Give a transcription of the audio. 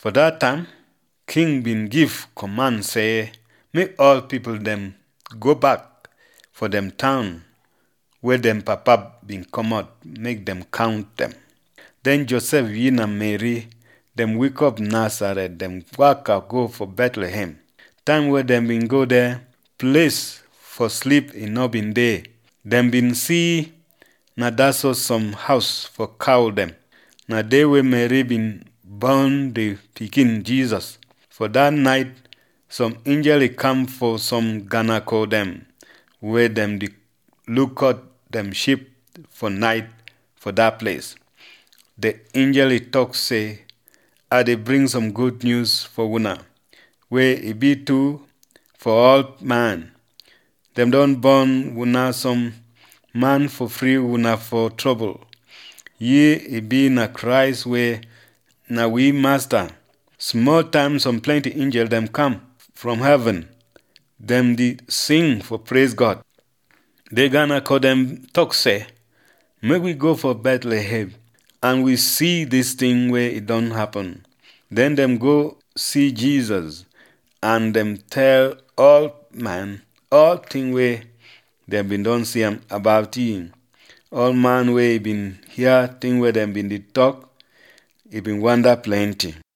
For that time, king bin give command say make all people dem go back for dem town where dem papa bin comot make dem count dem. Then Joseph yin and Mary dem wake up Nazareth dem waka go for Bethlehem. Time wey dem bin go there, place for sleep e no bin dey. Dem bin see na that so some house for cow dem. Na there wey Mary bin born the pikin Jesus. For that night, some angel come for some ganako dem wey dem dey look out dem sheep for night for that place. The angel talk say, I dey bring some good news for una wey e be true for all man. Dem don born una some man for free una for trouble. Ye e be na Christ wey na we master. Small time some plenty angel dem come from heaven. Dem dey sing for praise God. The Ganako dem talk say, make we go for Bethlehem and we see this thing wey e don happen. Then dem go see Jesus and dem tell all man all thing wey dem bin don see am about him. All man wey bin hear thing wey dem bin dey talk, e bin wonder plenty.